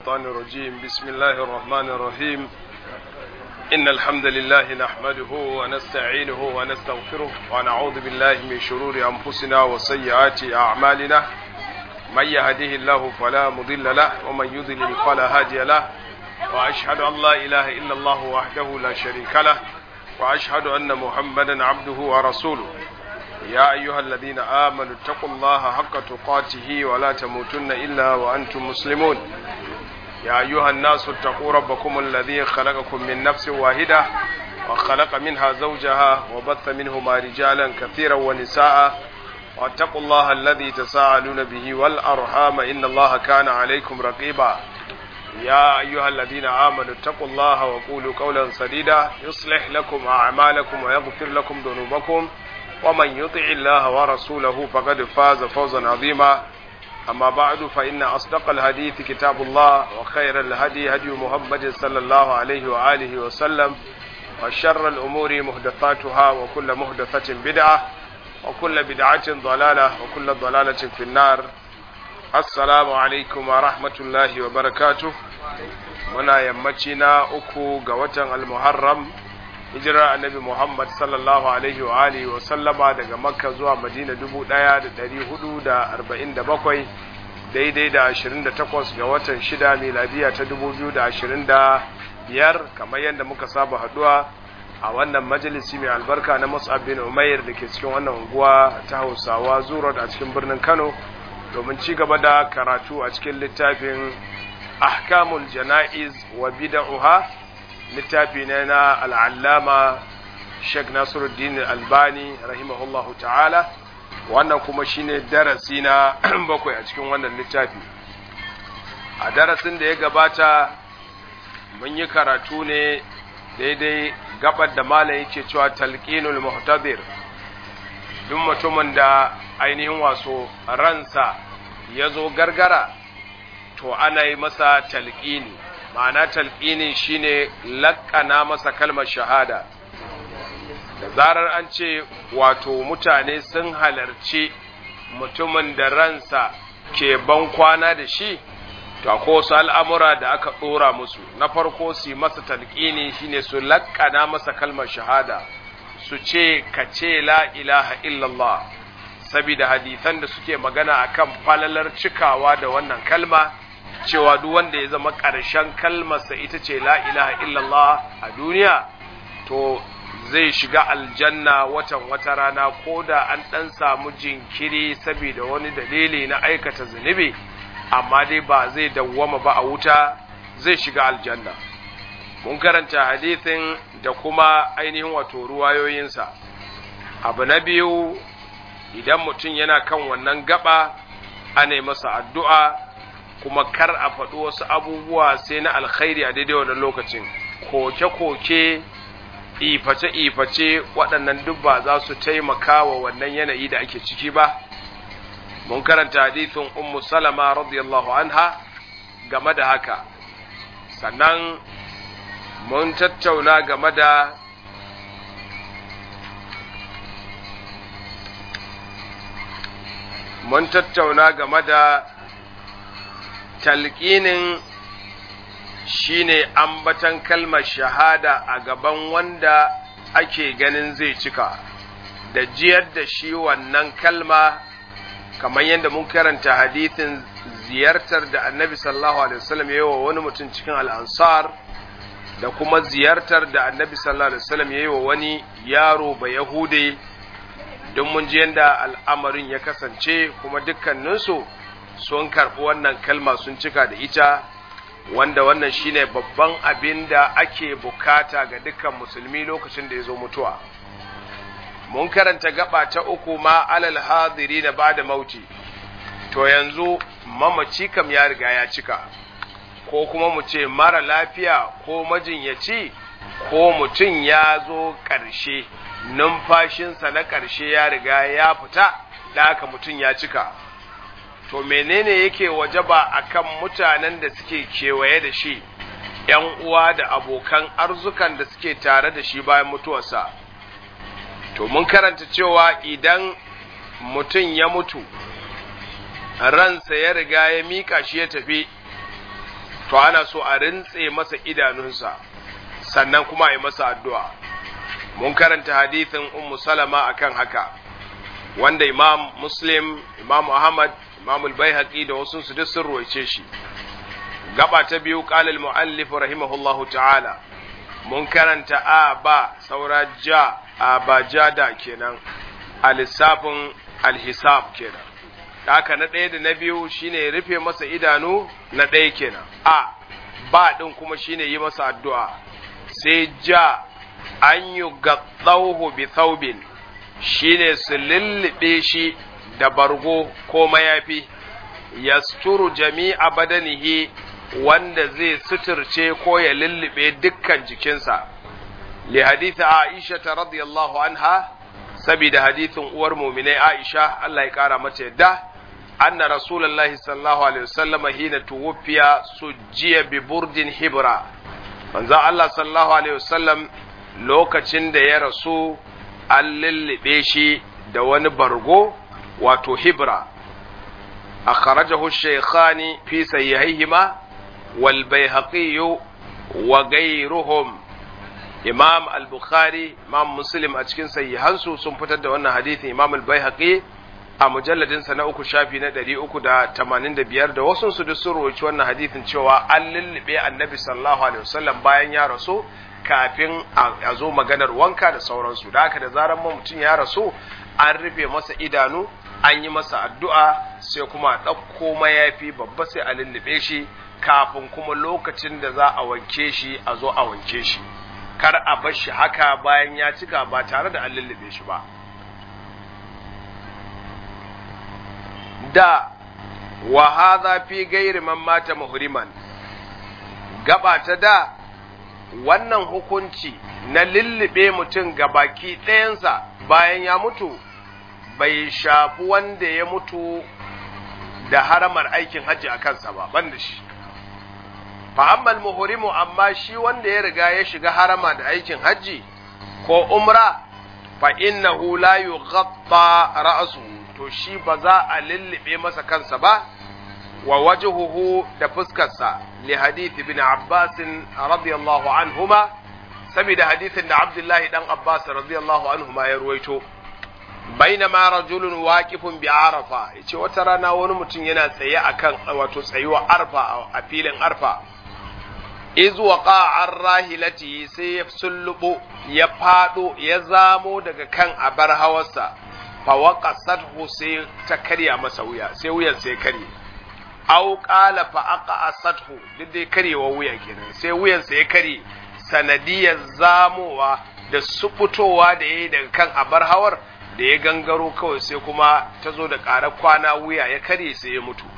الشيطان الرجيم بسم الله الرحمن الرحيم إن الحمد لله نحمده ونستعينه ونستغفره ونعوذ بالله من شرور أنفسنا وسيئات أعمالنا من يهده الله فلا مضل له ومن يضلل فلا هادي له وأشهد أن لا إله إلا الله وحده لا شريك له وأشهد أن محمدا عبده ورسوله يا أيها الذين آمنوا اتقوا الله حق تقاته ولا تموتن إلا وأنتم مسلمون يا أيها الناس اتقوا ربكم الذي خلقكم من نفس واحدة وخلق منها زوجها وبث منهما رجالا كثيرا ونساء واتقوا الله الذي تساءلون به والأرحام إن الله كان عليكم رقيبا يا أيها الذين آمنوا اتقوا الله وقولوا قولا سديدا يصلح لكم أعمالكم ويغفر لكم ذنوبكم ومن يطع الله ورسوله فقد فاز فوزا عظيما أما بعد فإن أصدق الحديث كتاب الله وخير الهدي هدي محمد صلى الله عليه وآله وسلم وشر الأمور محدثاتها وكل محدثة بدعة وكل بدعة ضلالة وكل ضلالة في النار السلام عليكم ورحمة الله وبركاته muna yammaci na uku ga watan al-muharram hijirar annabi muhammad sallallahu alaihi wa alihi wa sallama daga makka zuwa madina dubu ɗaya da ɗari hudu da arba'in da bakwai daidai da ashirin da takwas ga watan shida miladiya ta dubu biyu da ashirin da biyar kamar yadda muka saba haɗuwa a wannan majalisi mai albarka na mus'ab bin umair da ke cikin wannan unguwa ta hausawa zurot a cikin birnin kano domin ci gaba da karatu a cikin littafin ahkamul jana'iz wa bid'uha littafi ne na al'allama Sheikh Nasiruddin Albani rahimahullahu ta'ala wannan kuma shine darasi na bakwai a cikin wannan littafi a darasin da ya gabata mun yi karatu ne daidai gabar da malam yake cewa talqinul muhtadir duk mutumin da ainihin waso ransa ya zo gargara to ana yi masa talqini ma'ana talqinin shine laƙana masa kalmar shahada da zarar an ce wato mutane sun halarci mutumin da ransa ke ban kwana da shi to akwai wasu al'amura da aka ɗora musu na farko su masa talqini shine su laƙana masa kalmar shahada su ce ka ce la ilaha illallah sabida hadisan da suke magana akan falalar cikawa da wannan kalma cewa duk wanda ya zama ƙarshen kalmarsa ita ce la ilaha illallah a duniya to zai shiga aljanna watan wata rana ko da an ɗan samu jinkiri saboda wani dalili na aikata zunubi amma dai ba zai dawwama ba a wuta zai shiga aljanna mun karanta hadithin da kuma ainihin wato ruwayoyinsa abu na biyu idan mutum yana kan wannan gaba ana masa addu'a kuma kar a faɗi wasu abubuwa sai na alkhairi a daidai wannan lokacin koke-koke iface-iface waɗannan duk ba za su taimaka wa wannan yanayi da ake ciki ba mun karanta hadithin ummu salama radiyallahu anha game da haka sannan mun tattauna game da mun tattauna game da talƙinin shine ambatan kalmar shahada a gaban wanda ake ganin zai cika da jiyar da shi wannan kalma kamar yadda mun karanta hadithin ziyartar da annabi sallallahu alaihi wasallam ya yi wa wani mutum cikin al'ansar da kuma ziyartar da annabi sallallahu alaihi wasallam ya yi wa wani yaro ba yahude don mun ji yadda al'amarin ya kasance kuma dukkaninsu sun karɓi wannan kalma sun cika da ita wanda wannan shine babban abin da ake bukata ga dukkan musulmi lokacin da ya zo mutuwa mun karanta gaba ta uku ma alal hadiri na bada mauti to yanzu mamaci kam ya riga ya cika ko kuma mu ce mara lafiya ko majinyaci ko mutum ya zo ƙarshe numfashinsa na ƙarshe ya riga ya fita da haka mutum ya cika to menene yake wajaba akan mutanen da suke kewaye da shi ‘yan uwa da abokan arzukan da suke tare da shi bayan mutuwarsa to mun karanta cewa idan mutum ya mutu ransa ya riga ya mika shi ya tafi to ana so a rintse masa idanunsa sannan kuma a yi masa addu'a mun karanta hadithin ummu salama akan haka wanda imam muslim imam ahmad imam al-baihaqi da wasu su duk sun ruwaice shi gaba ta biyu qala al-muallif rahimahullahu ta'ala mun karanta a ba saura ja a ba ja da kenan a lissafin alhisab kenan haka na ɗaya da na biyu shine rufe masa idanu na ɗaya kenan a ba ɗin kuma shine yi masa addu'a sai ja an yi gatsauhu bi thawbin shine su lullube shi da bargo ko mayafi yasturu jami'a badanihi wanda zai suturce ko ya lullube dukkan jikinsa li hadith Aisha ta radiyallahu anha saboda hadithin uwar mu'minai Aisha Allah ya kara mata yadda anna rasulullahi sallallahu alaihi wasallam hina tuwfiya sujjiya bi burdin hibra manzo Allah sallallahu alaihi wasallam lokacin da ya rasu an lullube shi da wani bargo wato hibra akhrajahu shaykhani fi sahihaihima wal bayhaqi wa ghayruhum imam al-bukhari imam muslim a cikin sahihansu sun fitar da wannan hadisin imam al-bayhaqi a mujalladin sa na uku shafi na 385 da wasu su duk sun rawaci wannan hadisin cewa an lullube annabi sallallahu alaihi wasallam bayan ya rasu kafin a zo maganar wanka da sauransu da haka da zaran mutum ya rasu an rufe masa idanu an yi masa addu'a sai kuma a ɗauko mayafi babba sai a lullube shi kafin kuma lokacin da za a wanke shi a zo a wanke shi kar a bar shi haka bayan ya cika ba tare da an lullube shi ba da wa hadha fi gairi man mata muhriman gaba ta da wannan hukunci na lullube mutum ga baki ɗayansa bayan ya mutu bai shafi wanda ya mutu da haramar aikin hajji a kansa ba banda shi fa'ammal muhrimu amma shi wanda ya riga ya shiga harama da aikin hajji ko umra fa innahu la yughatta ra'su to shi ba za a lullube masa kansa ba wa wajhuhu da fuskarsa li hadith ibn Abbas radiyallahu anhuma saboda hadithin da Abdullahi dan Abbas radiyallahu anhuma ya ruwaito bainama rajulun waqifun bi arafa yace wata rana wani mutum yana tsaye akan wato tsayuwa arfa a filin arfa iz waqa an rahilati sai ya sullubo ya fado ya zamo daga kan abar hawarsa fa waqasathu sai ta karya masa wuya sai wuyan sai karye aw qala fa aqasathu duk dai karyewa wuya kenan sai wuyan sai ya karye sanadiyar zamowa da subutowa da yayi daga kan abar hawar da ya gangaro kawai sai kuma ta zo da ƙarar kwana wuya ya karye sai ya mutu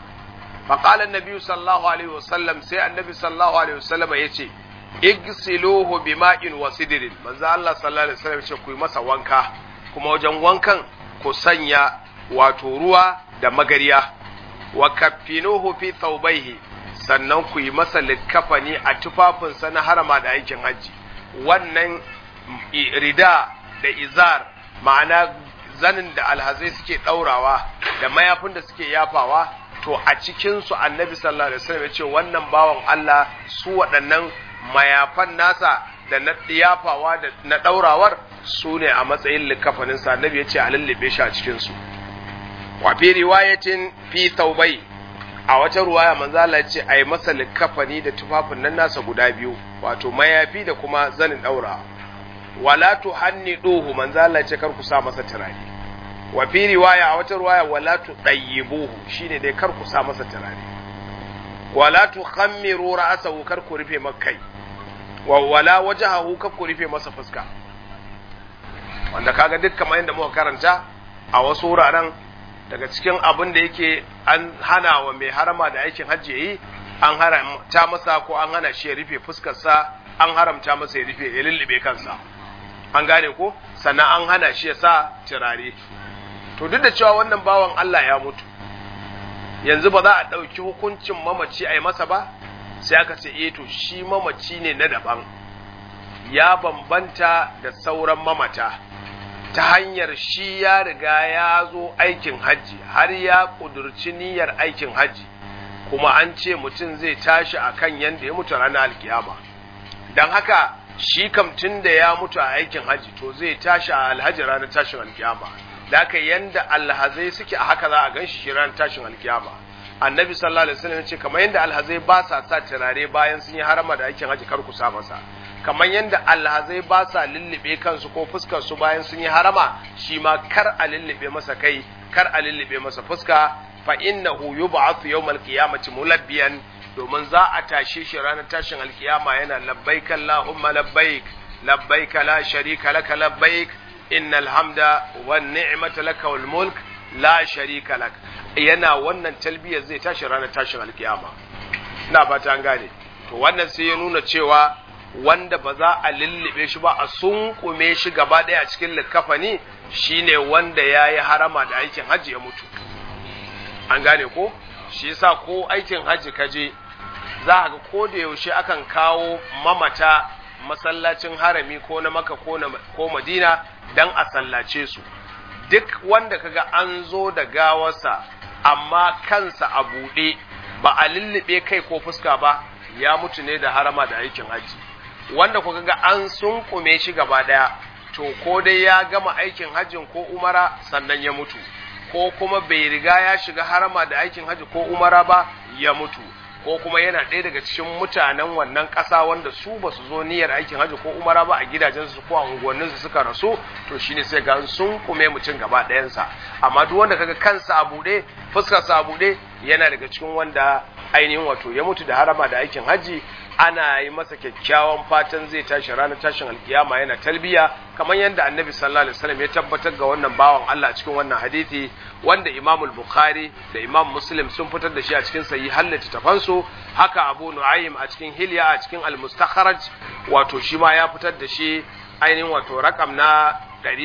faƙala annabi sallallahu alaihi wasallam sai annabi sallallahu alaihi wasallam ya ce igsiluhu bima'in wa sidrin manzo Allah sallallahu alaihi wasallam ya ce ku yi masa wanka kuma wajen wankan ku sanya wato ruwa da magariya wa kaffinuhu fi thawbayhi sannan ku yi masa likkafani a tufafinsa na harama da aikin hajji wannan rida da izar ma'ana zanin da alhazai suke ɗaurawa da mayafin da suke yafawa to a cikinsu annabi sallallahu alaihi wasallam ya ce wannan bawan Allah su waɗannan mayafan nasa da na yafawa da na ɗaurawar su ne a matsayin likafaninsa annabi ya ce a lullube shi a cikinsu wa fi riwayatin fi taubai a wata ruwaya manzo Allah ya ce a yi masa likafani da tufafin nan nasa guda biyu wato mayafi da kuma zanin ɗaurawa wala tuhanniduhu manzo Allah ce kar ku sa masa turare wa fi riwaya a wata riwaya wala tudayyibuhu shine dai kar ku sa masa turare wala tukhammiru ra'sahu kar ku rufe makai wa wala wajhahu kar ku rufe masa fuska wanda kaga duk kamar yadda muka karanta a wasu wuraren daga cikin abin da yake an hana wa mai harama da aikin hajji yi an haramta masa ko an hana shi ya rufe fuskarsa an haramta masa ya rufe ya lullube kansa an gane ko sannan an hana shi ya sa turare to duk da cewa wannan bawan Allah ya mutu yanzu ba za a ɗauki hukuncin mamaci a yi masa ba sai aka ce eh to shi mamaci ne na daban ya bambanta da sauran mamata ta hanyar shi ya riga ya zo aikin hajji har ya ƙudurci niyyar aikin hajji kuma an ce mutum zai tashi akan yanda ya mutu ranar alkiyama don haka shi kam tun da ya mutu a aikin haji to zai tashi a alhaji ranar tashin alkiyama da haka yanda alhazai suke a haka za a gan shi ranar tashin alkiyama annabi sallallahu alaihi wasallam ce kamar yanda alhazai ba sa sa turare bayan sun yi harama da aikin haji kar ku sa masa kamar yanda alhazai ba sa lullube kansu ko fuskar su bayan sun yi harama shi ma kar a lullube masa kai kar a lullube masa fuska fa innahu yub'athu yawmal qiyamati mulabbiyan domin za a tashe shi ranar tashin alkiyama yana labbaik Allahumma labbaik labbaik la sharika laka labbaik innal hamda wan ni'mata laka wal mulk la sharika lak yana wannan talbiyar zai tashi ranar tashin alkiyama ina fata an gane to wannan sai ya nuna cewa wanda ba za a lullube shi ba a sunkume shi gaba ɗaya a cikin likafani shine wanda ya yi harama da aikin hajji ya mutu an gane ko shi yasa ko aikin hajji kaje za a ga ko da yaushe akan kawo mamata masallacin harami ko na maka ko madina don a sallace su duk wanda kaga an zo da gawarsa amma kansa a buɗe ba a lullube kai ko fuska ba ya mutu ne da harama da aikin hajji wanda kuka ga an sunkume shi gaba ɗaya to ko dai ya gama aikin hajjin ko umara sannan ya mutu ko kuma bai riga ya shiga harama da aikin hajji ko umara ba ya mutu ko kuma yana ɗaya daga cikin mutanen wannan ƙasa wanda su ba su zo niyyar aikin hajji ko umara ba a gidajensu ko a unguwanninsu suka rasu to shine sai ga sun kume mutum gaba ɗayansa amma duk wanda kaga kansa a buɗe fuskarsa a buɗe yana daga cikin wanda ainihin wato ya mutu da harama da aikin hajji ana yi masa kyakkyawan fatan zai tashi ranar tashin alkiyama yana talbiya kamar yadda annabi sallallahu alaihi wasallam ya tabbatar ga wannan bawan Allah cikin wannan hadisi wanda Imam al-Bukhari da Imam Muslim sun fitar da shi a cikin sahih hallata tafansu haka Abu Nu'aym a cikin Hilya a cikin al-Mustakhraj wato shi ma ya fitar da shi ainihin wato rakam na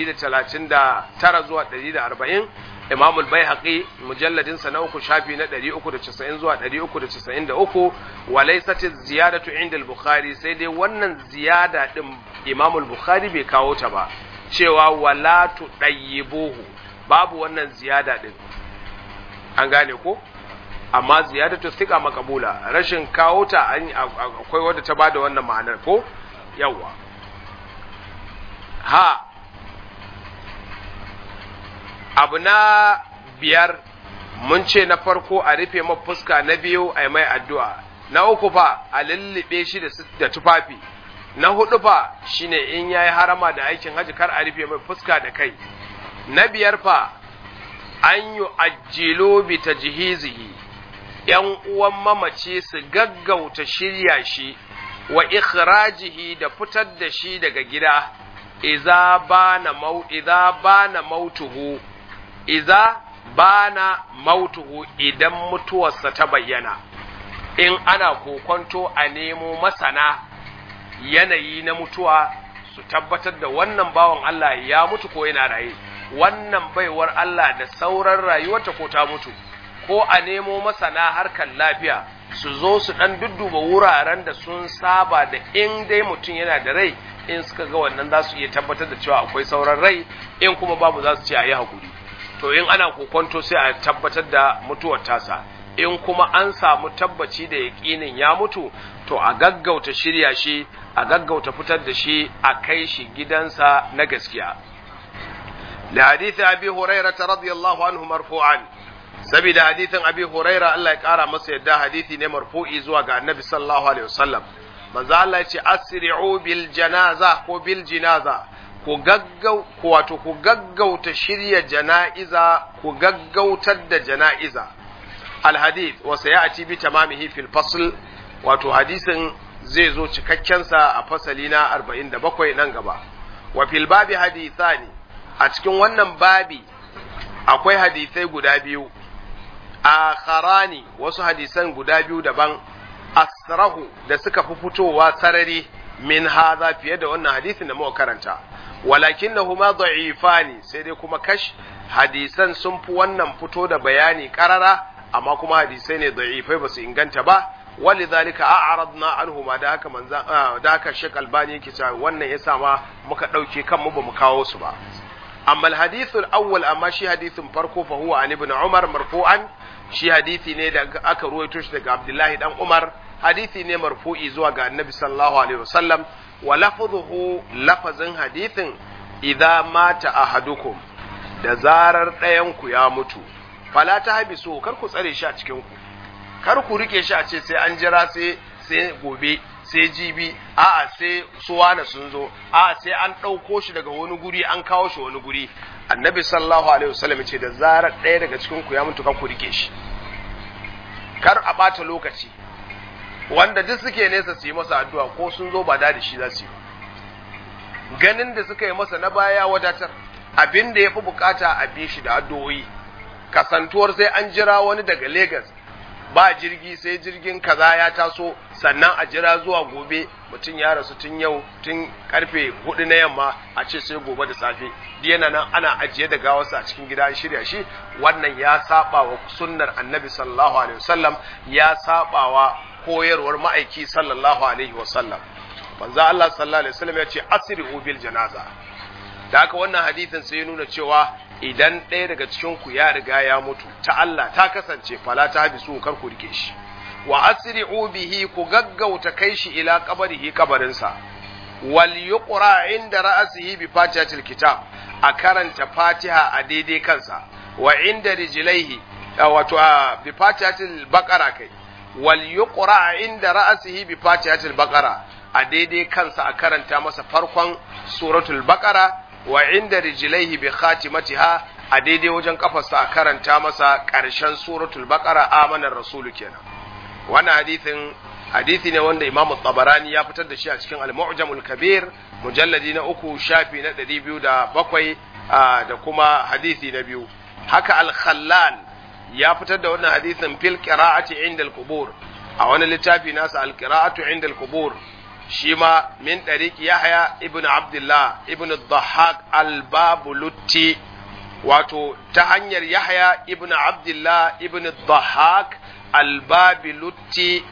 139 zuwa 140 Imam al-Baihaqi mujalladin sa na uku shafi na 390 zuwa 393 wa laysat ziyadatu inda al-Bukhari sai dai wannan ziyada din Imam al-Bukhari bai kawo ta ba cewa wala tudayyibuhu babu wannan ziyada din an gane ko amma ziyadatu thiqa makabula rashin kawo ta akwai wadda ta bada wannan ma'anar ko yawa ha abu na biyar mun ce na farko a rufe ma fuska na biyu a mai addu'a na uku fa a lullube shi da tufafi na hudu fa shine in yayi harama da aikin haji kar a rufe mai fuska da kai na biyar fa an yi ajilo bi tajhizihi ‘yan uwan mamaci su gaggauta shirya shi wa ikhrajihi da fitar da shi daga gida, iza bana mau, iza bana mautuhu, iza bana mautuhu idan mutuwarsa ta bayyana, in ana kokonto a nemo masana yanayi na mutuwa su tabbatar da wannan bawan Allah ya mutu ko yana raye, wannan baiwar Allah da sauran rayuwarta ko ta mutu. ko a nemo masana harkar lafiya su zo su ɗan dudduba wuraren da sun saba da in dai mutum yana da rai in suka ga wannan za su iya tabbatar da cewa akwai sauran rai in kuma babu za su ce a yi hakuri to in ana kokonto sai a tabbatar da mutuwar tasa in kuma an samu tabbaci da yaƙinin ya mutu to a gaggauta shirya shi a gaggauta fitar da shi a kai shi gidansa na gaskiya لحديث أبي هريرة رضي الله عنه مرفوعا saboda hadithin abi huraira Allah ya kara masa yadda hadithi ne marfu'i zuwa ga annabi sallallahu alaihi wasallam manzo Allah ya ce asri'u bil janaza ko bil jinaza ku gaggau ku wato ku gaggauta shirya jana'iza ku gaggautar da jana'iza al hadith wa sayati bi tamamihi fil fasl wato hadisin zai zo cikakken sa a fasali na 47 nan gaba wa fil babi hadithani a cikin wannan babi akwai hadisai guda biyu akharani wasu hadisan guda biyu daban asrahu da suka fi fitowa sarari min haza fiye da wannan hadisin da muka karanta walakinnahuma da'ifani sai dai kuma kash hadisan sun fi wannan fito da bayani karara amma kuma hadisai ne da'ifai ba su inganta ba walidhalika a'radna anhuma da haka manzan da haka Sheikh Albani yake cewa wannan yasa ma muka dauke kanmu ba mu kawo su ba amma alhadithul awwal amma shi hadithin farko fa huwa an ibn umar marfu'an shi hadithi ne da aka ruwaito shi daga abdullahi dan umar hadithi ne marfu'i zuwa ga annabi sallallahu alaihi wasallam wa lafzuhu lafazin hadithin idza mata ahadukum da zarar ɗayan ku ya mutu fala ta habisu kar ku tsare shi a cikin ku kar ku rike shi a ce sai an jira sai sai gobe sai jibi a'a sai suwana sun zo a'a sai an ɗauko shi daga wani guri an kawo shi wani guri annabi sallallahu alaihi wasallam ce da zarar ɗaya daga cikin ku ya mutu kan ku rike shi kar a ɓata lokaci wanda duk suke nesa su yi masa addu'a ko sun zo ba da shi za su yi ganin da suka yi masa na baya wadatar abin da ya fi bukata a bi shi da addu'o'i kasantuwar sai an jira wani daga Legas ba jirgi sai jirgin kaza ya taso sannan a jira zuwa gobe mutum ya rasu tun yau tun karfe hudu na yamma a ce sai gobe da safe yana nan ana ajiye da gawarsa a cikin gida an shirya shi wannan ya saba wa sunnar annabi sallallahu alaihi wasallam ya saba wa koyarwar ma'aiki sallallahu alaihi wasallam manzo Allah sallallahu alaihi wasallam ya ce asri'u bil janaza da haka wannan hadisin sai ya nuna cewa idan ɗaya daga cikin ku ya riga ya mutu ta Allah ta kasance fala ta habisu kar ku rike shi wa asri'u bihi ku gaggauta kai shi ila qabrihi kabarinsa wal yuqra inda ra'sihi bi fatihatil kitab a karanta fatiha a daidai kansa wa inda rijlaihi wato bi fatihatil baqara kai wal yuqra inda ra'sihi bi fatihatil baqara a daidai kansa a karanta masa farkon suratul baqara wa inda rijlaihi bi khatimatiha a daidai wajen kafarsa a karanta masa ƙarshen suratul baqara amanar rasulu kenan wannan hadithin hadithi ne wanda Imam Tabarani ya fitar da shi a cikin Al-Mu'jamul Kabir mujalladi na uku shafi na ɗari biyu da bakwai da kuma hadithi na biyu haka Al-Khallal ya fitar da wannan hadithin fil qira'ati inda al-qubur a wani littafi nasa al-qira'atu inda al-qubur shi ma min ɗariƙi Yahya ibn Abdullah ibn Dhahak al-Babulutti wato ta hanyar Yahya ibn Abdullah ibn Dhahak al-Babilutti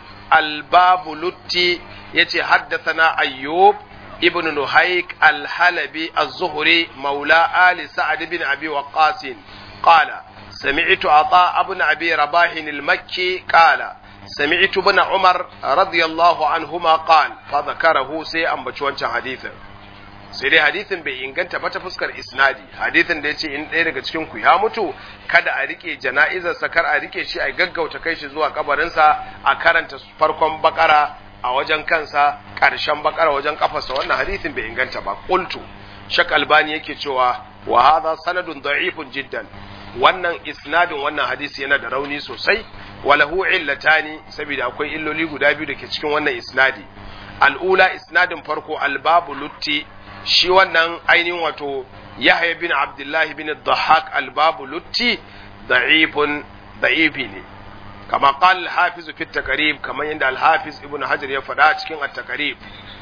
al-Babulutti yace haddathana Ayyub ibn Nuhayk al-Halabi az-Zuhri maula ali Sa'd ibn Abi Waqqas qala سمعت عطاء بن أبي رباح المكي قال سمعت ابن عمر رضي الله عنهما قال فذكره سي أمبتش wancan hadithin sai dai hadithin bai inganta ba ta fuskar isnadi hadithin da ya ce in ɗaya daga cikin ku ya mutu kada a rike jana'izar sa kar a rike shi a gaggauta kai shi zuwa kabarinsa a karanta farkon bakara a wajen kansa ƙarshen bakara wajen kafarsa wannan hadithin bai inganta ba qultu shak albani yake cewa wa hadha sanadun da'ifun jiddan wannan isnadin wannan hadisi yana da rauni sosai walahu illatani saboda akwai illoli guda biyu da ke cikin wannan isnadi al'ula isnadin farko albabu lutti shi wannan ainihin wato yahya bin abdullah bin dhahak albabu lutti da'ifun da'ifi ne kama qala al-hafiz fi at-taqrib kamar yadda al-hafiz ibn hajar ya faɗa cikin at-taqrib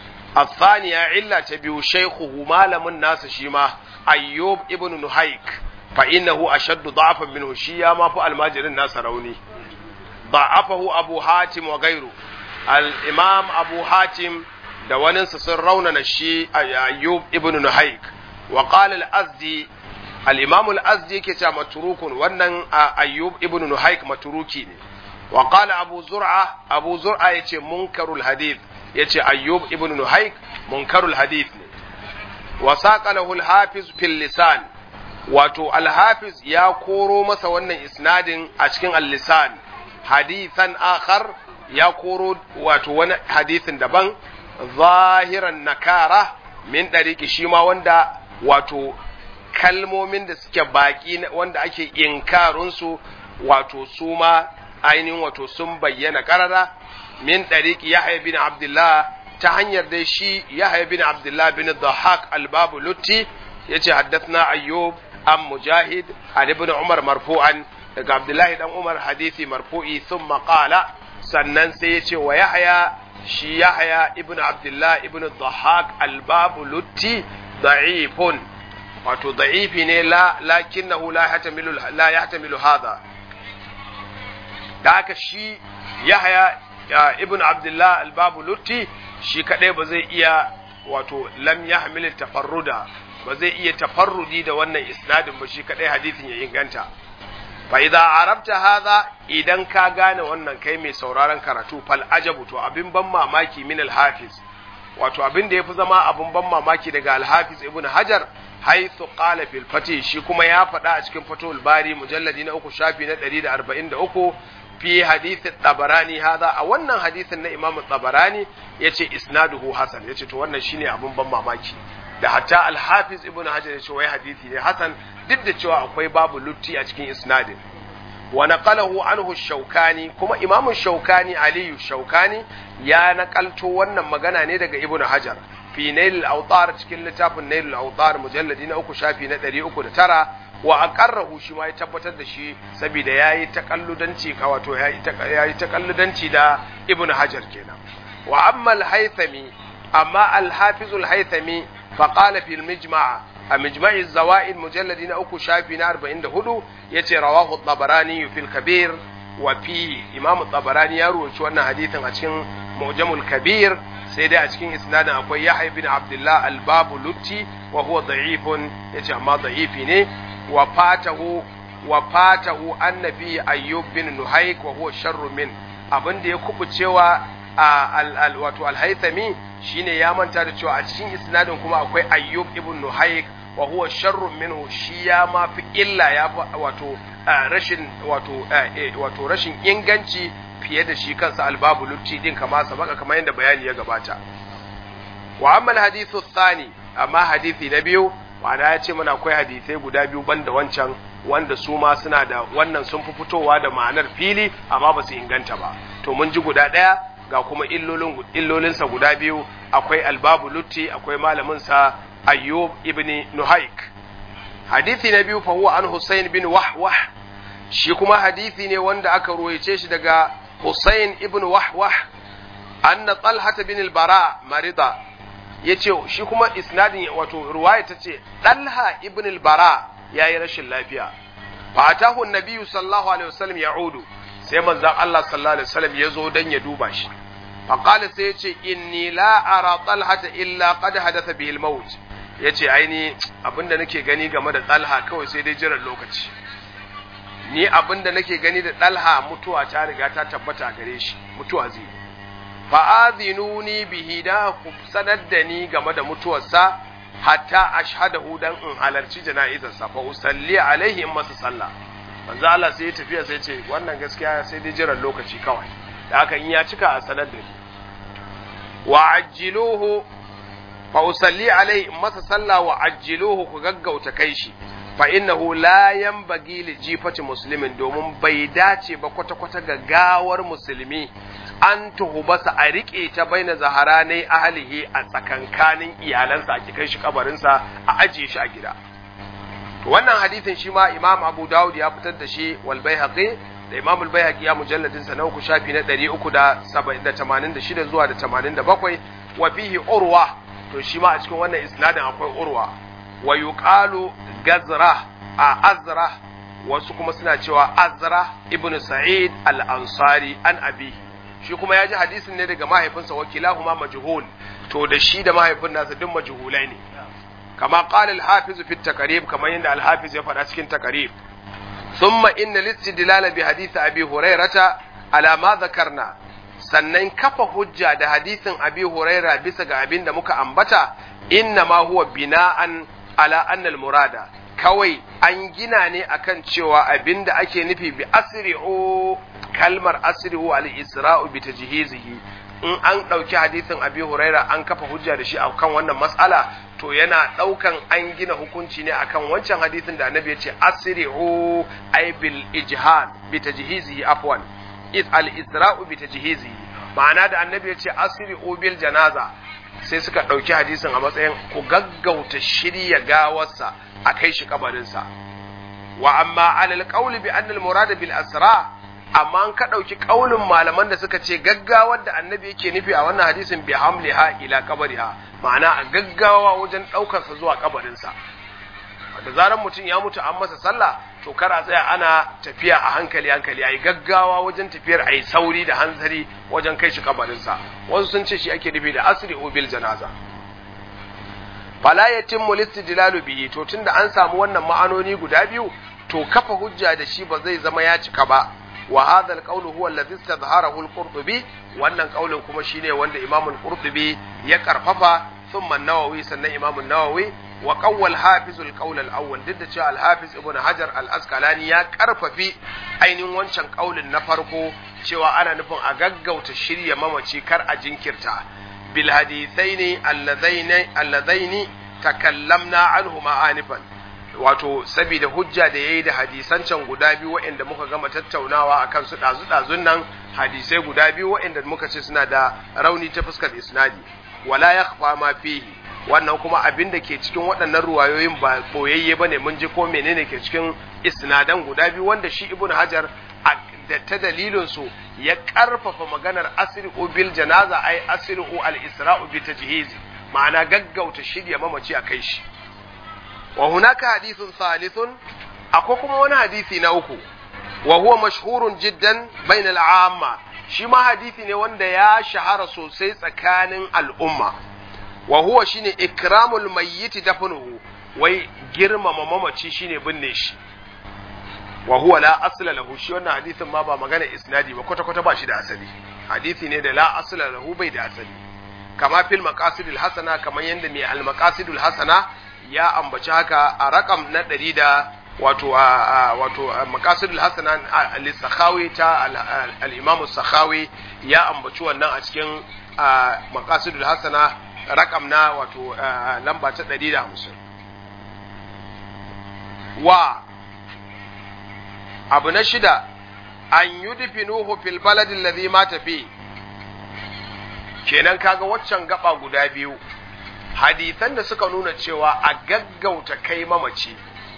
الثانية علة تبيو شيخه مالم الناس شيما أيوب ابن نهيك فإنه أشد ضعفا منه شيا ما فعل الماجر الناس روني ضعفه أبو حاتم وغيره الإمام أبو حاتم دوانن سسر رونا نشي أيوب ابن نهيك وقال الأزدي الإمام الأزدي كتا متروك ونن أيوب ابن نهيك متروكي وقال أبو زرعة أبو زرعة يتي منكر الحديث يتي أيوب ابن نهيك منكر الحديث وساق له الحافظ في اللسان wato alhafiz ya koro masa wannan isnadin a cikin al-lisan hadithan akhar ya koro wato wani hadithin daban zahiran nakara min ɗariƙi shi ma wanda wato kalmomin da suke baƙi wanda ake inkarunsu wato su ma ainihin wato sun bayyana ƙarara min ɗariƙi yahya bin abdullah ta hanyar dai shi yahya bin abdullah bin dhahak al-babu lutti yace haddathna ayyub an mujahid an ibn umar marfu'an daga abdullahi dan umar hadisi marfu'i thumma qala sannan sai yace wa yahya shi yahya ibn abdullah ibn dhahak al-babu lutti da'ifun wato da'ifi ne la lakinnahu la yahtamilu la yahtamilu hadha da haka shi yahya ibn abdullah al-babu lutti shi kadai ba zai iya wato lam yahmil tafarruda ba zai iya tafarrudi da wannan isnadin ba shi kadai hadisin ya inganta fa idza arabta hadha idan ka gane wannan kai mai sauraron karatu fal ajabu to abin ban mamaki min al hafiz wato abin da yafi zama abin ban mamaki daga al hafiz ibn hajar haythu qala fil fatih shi kuma ya faɗa a cikin fatul bari mujalladi na uku shafi na 143 fi hadith tabarani hadha a wannan hadisin na imam tabarani yace isnaduhu hasan yace to wannan shine abin ban mamaki da hatta al-hafiz ibn hajar yace wai hadisi ne hasan duk da cewa akwai babu lutti a cikin isnadin wa naqalahu anhu shaukani kuma imam shaukani aliyu shaukani ya nakalto wannan magana ne daga ibn hajar fi nail al-awtar cikin littafin nail al-awtar mujalladi na uku shafi na 309 wa aqarrahu shi ma ya tabbatar da shi saboda yayi takalludanci ka wato yayi takalludanci da ibn hajar kenan wa amma al-haythami amma al-hafiz al-haythami fa qala fi al-mijma' a mijma'i zawaid mujalladi na uku shafi na 44 yace rawahu at-tabarani fi al-kabir wa fi imam at-tabarani ya ruwaci wannan hadithin a cikin mu'jamul kabir sai dai a cikin isnadin akwai yahya bin abdullah al-babu lutti wa huwa da'ifun yace amma da'ifi ne wa fatahu wa fatahu annabi ayyub bin nuhaik wa huwa sharru min abin da ya kubucewa al wato al-haythami shine ya manta da cewa a cikin isnadin kuma akwai ayyub ibn nuhaik wa huwa sharru minhu shi ya ma fi illa ya wato rashin wato wato rashin inganci fiye da shi kansa albabu lutti din kama sabaka kamar yadda bayani ya gabata wa amma al-hadithu thani amma hadisi na biyu wanda ya ce mana akwai hadisai guda biyu banda wancan wanda su ma suna da wannan sun fi fitowa da ma'anar fili amma ba su inganta ba to mun ji guda ɗaya ga kuma illolin illolinsa guda biyu akwai albabu lutti akwai malamin sa ayyub ibn nuhaik hadisi na biyu fa huwa an husayn bin wahwah shi kuma hadisi ne wanda aka ruwaice shi daga husayn ibn wahwah anna talha bin al-bara marida ya ce shi kuma isnadin wato ruwaya ta ce ɗalha ibn al-bara ya yi rashin lafiya fa atahu nabiyyu sallallahu alaihi wasallam ya'udu sai manzon Allah sallallahu alaihi wasallam ya zo dan ya duba shi fa qala sai ya ce inni la ara talhata illa qad hadatha bihi al-maut yace aini abinda nake gani game da talha kawai sai dai jiran lokaci ni abinda nake gani da talha mutuwa ta riga ta tabbata gare shi mutuwa zai fa'azinuni bihi da ku sanar da ni game da mutuwarsa hatta ashhadahu dan in halarci jana'izarsa fa usalli alaihi in masa sallah manzo Allah sai ya tafiya sai ce wannan gaskiya sai dai jiran lokaci kawai da haka in ya cika a sanar da ni wa ajjiluhu fa usalli alaihi in masa sallah wa ajjiluhu ku gaggauta kai shi fa innahu la yanbaghi li jifati muslimin domin bai dace ba kwata-kwata ga gawar musulmi an tuhubasa a riƙe ta baina zaharanai ahlihi a tsakankanin iyalansa a kai shi kabarinsa a ajiye shi a gida wannan hadisin shi ma imam abu dawud ya fitar da shi wal baihaqi da imam al baihaqi ya mujalladin sa na uku shafi na 386 zuwa da 87 wa fihi urwa to shi ma a cikin wannan isnadin akwai urwa wa yuqalu gazra a azra wasu kuma suna cewa azra ibnu sa'id al-ansari an abi shi kuma ya ji hadisin ne daga mahaifinsa wakilahuma majhul to da shi da mahaifin nasa duk majhulai ne kama qala al-hafiz fi at-taqrib kamar yadda al-hafiz ya faɗa cikin taqrib thumma inna listidlal bi hadith abi hurairata ala ma dhakarna sannan kafa hujja da hadisin abi huraira bisa ga abin da muka ambata inna ma huwa bina'an ala anna al-murada kawai an gina ne akan cewa abin da ake nufi bi asri'u kalmar asri'u al-isra'u bi tajhizihi in an ɗauki hadisin abi huraira an kafa hujja da shi a kan wannan matsala to yana ɗaukan an gina hukunci ne akan wancan hadisin da annabi ya ce asri'u ay bil ijhan bi tajhizihi afwan is al isra'u bi tajhizihi ma'ana da annabi ya ce asri'u bil janaza sai suka ɗauki hadisin a matsayin ku gaggauta shirya gawarsa a kai shi kabarinsa wa amma alal qawli bi anna al murada bil asra' amma an ka ɗauki ƙaunin malaman da suka ce gaggawar da annabi yake nufi a wannan hadisin bi hamliha ila kabariha ma'ana a gaggawa wajen ɗaukarsa zuwa kabarinsa da zarar mutum ya mutu an masa sallah to kar a tsaya ana tafiya a hankali hankali ayi gaggawa wajen tafiyar ayi sauri da hanzari wajen kai shi kabarinsa wasu sun ce shi ake nufi da asri bil janaza fala yatimmu listidlalu bihi to tunda an samu wannan ma'anoni guda biyu to kafa hujja da shi ba zai zama ya cika ba wa hadha alqawl huwa alladhi istadhharahu al-qurtubi wannan kaulin kuma shine wanda imam al-qurtubi ya karfafa thumma an-nawawi sannan imam an-nawawi wa qawwal hafiz al-qawl al-awwal duk da cewa al-hafiz ibn hajar al-asqalani ya karfafi ainihin wancan kaulin na farko cewa ana nufin a gaggauta shirya mamaci kar a jinkirta bil hadithaini alladaini alladaini takallamna anhuma anifan wato saboda hujja da yayi da hadisan can guda biyu waɗanda muka gama tattaunawa akan su dazu dazun nan hadisai guda biyu waɗanda muka ce suna da rauni ta fuskar isnadi wala yakhfa ma fihi wannan kuma abin da ke cikin waɗannan ruwayoyin ba boyayye bane mun ji ko menene ke cikin isnadan guda biyu wanda shi ibnu hajar da ta dalilin su ya karfafa maganar asri'u bil janaza ai asri'u al isra'u bi tajhiz ma'ana gaggauta shirya mamaci a kai shi wa hunaka hadithun thalithun akwai kuma wani hadisi na uku wa huwa mashhurun jiddan bainal amma shi ma hadisi ne wanda ya shahara sosai tsakanin al'umma wa huwa shine ikramul mayyit dafnuhu wai girmama mamaci shine binne shi wa huwa la asla lahu shi wannan hadisin ma ba magana isnadi ba kwata kwata ba shi da asali hadisi ne da la asla lahu bai da asali kama fil maqasidul hasana kamar yanda mai al maqasidul hasana ya ambaci haka a rakam na ɗari da wato wato maqasidul hasana al sakhawi ta al imam sakhawi ya ambaci wannan a cikin maqasidul hasana rakam na wato lamba ta 150 wa abu na shida an yudfinuhu fil baladi alladhi mata fi kenan kaga waccan gaba guda biyu hadisan da suka nuna cewa a gaggauta kai mamaci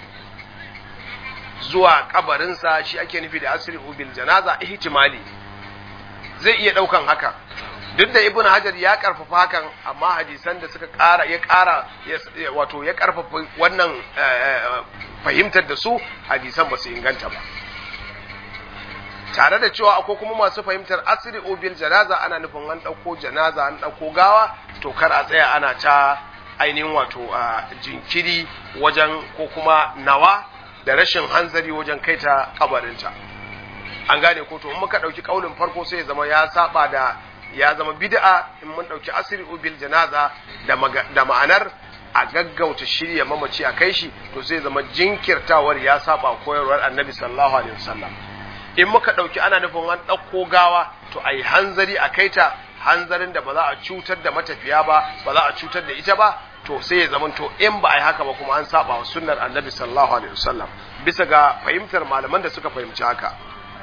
zuwa kabarinsa shi ake nufi da asiri bil janaza ihtimali zai iya daukan haka duk da ibn hajar ya karfafa hakan amma hadisan da suka kara ya kara wato ya karfafa wannan fahimtar da su hadisan ba su inganta ba tare da cewa akwai kuma masu fahimtar asiri bil janaza ana nufin an ɗauko janaza an ɗauko gawa to kar a tsaya ana ta ainihin wato jinkiri wajen ko kuma nawa da rashin hanzari wajen kai ta kabarinta an gane ko to in muka ɗauki ƙaunin farko sai ya zama ya saba da ya zama bid'a in mun ɗauki asiri bil janaza da ma'anar a gaggauta shirya mamaci a kai shi to sai zama jinkirtawar ya saba koyarwar annabi sallallahu alaihi wasallam in muka ɗauki ana nufin an ɗauko gawa to a yi hanzari a kai ta hanzarin da ba za a cutar da matafiya ba ba za a cutar da ita ba to sai ya zama to in ba a yi haka ba kuma an saba wa sunnar annabi sallallahu alaihi wasallam bisa ga fahimtar malaman da suka fahimci haka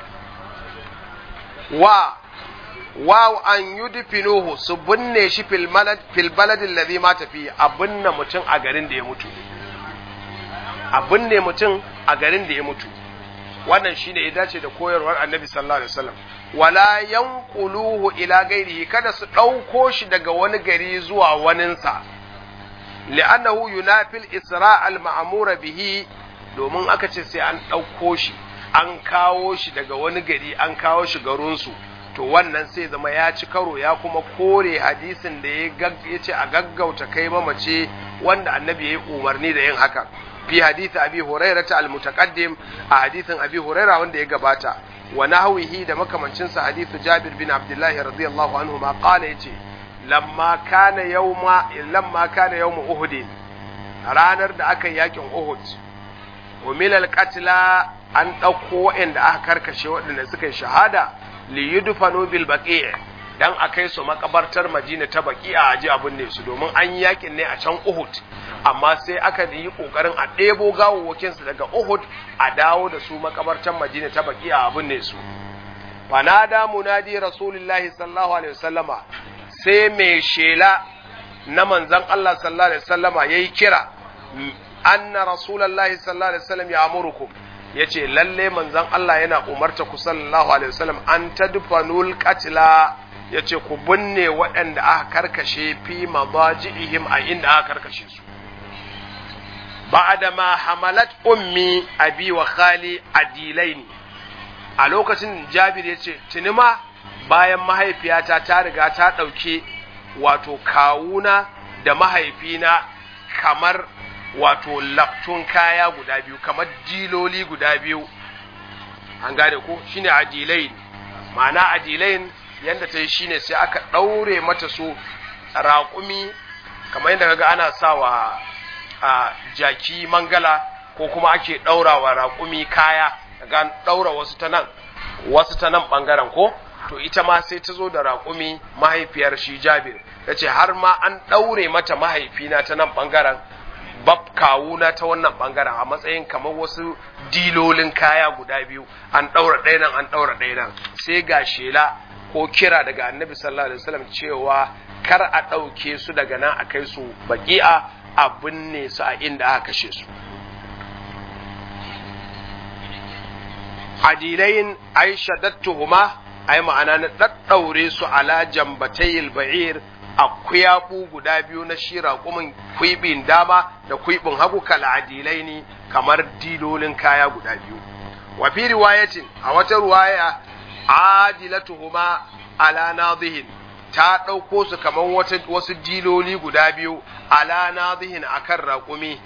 wa wa an yudfinuhu su binne shi fil balad fil balad alladhi mata fi a binne mutum a garin da ya mutu a binne mutum a garin da ya mutu wannan shine ya dace da koyarwar annabi sallallahu alaihi wasallam wala yanquluhu ila gairihi kada su ɗauko shi daga wani gari zuwa waninsa li'annahu yunafil isra al ma'mura bihi domin aka ce sai an ɗauko shi an kawo shi daga wani gari an kawo shi garinsu to wannan sai zama ya ci karo ya kuma kore hadisin da ya ce a gaggauta kai mamace wanda annabi ya yi umarni da yin haka fi hadisi abi huraira ta almutaqaddim a hadisin abi huraira wanda ya gabata wa nahwihi da makamancin sa hadithu jabir bin abdullah radiyallahu anhu ma qala yace lamma kana yawma lamma kana yawm uhud ranar da aka yakin uhud umil alqatla an dauko waɗanda aka karkashe waɗanda suka yi shahada li yudfanu bil baqi' dan akai su makabartar Madina ta baki a aji abun ne su domin an yakin ne a can Uhud amma sai aka yi kokarin a ɗebo gawawwakin su daga Uhud a dawo da su makabartar Madina ta baki a abun ne su fanada munadi rasulullahi sallallahu alaihi wasallama sai mai shela na manzon Allah sallallahu alaihi wasallama yayi kira anna rasulullahi sallallahu alaihi wasallam ya amurukum yace lalle manzon Allah yana umarta ku sallallahu alaihi wasallam an tadfanul qatla yace ku binne waɗanda aka karkashe fi madaji'ihim a inda aka karkashe su ba'da ma hamalat ummi abi wa khali adilaini a lokacin Jabir yace tunima bayan mahaifiyata ta riga ta ɗauke wato kawuna da mahaifina kamar wato laftun kaya guda biyu kamar diloli guda biyu an gane ko shine adilain ma'ana adilain yanda ta yi shine sai aka ɗaure mata su raƙumi kamar yadda kaga ana sawa a jaki mangala ko kuma ake ɗaurawa raƙumi kaya ga ɗaura wasu ta nan wasu ta nan ɓangaren ko to ita ma sai ta zo da raƙumi mahaifiyar shi jabir ta ce har ma an ɗaure mata mahaifina ta nan ɓangaren bab kawuna ta wannan ɓangaren a matsayin kamar wasu dilolin kaya guda biyu an ɗaura ɗaya nan an ɗaura ɗaya nan sai ga shela ko kira daga annabi sallallahu alaihi wasallam cewa kar a ɗauke su daga nan a kai su baki'a a binne su a inda aka kashe su adilain ai shaddattuhuma ai ma'ana na daddaure su ala jambatayil ba'ir a kuyabu guda biyu na shira kumin kuibin dama da kuibin hagu kal adilaini kamar dilolin kaya guda biyu wa fi riwayatin a wata riwaya adilatuhuma ala nadihin ta ɗauko su kamar wasu diloli guda biyu ala nadihin akan raƙumi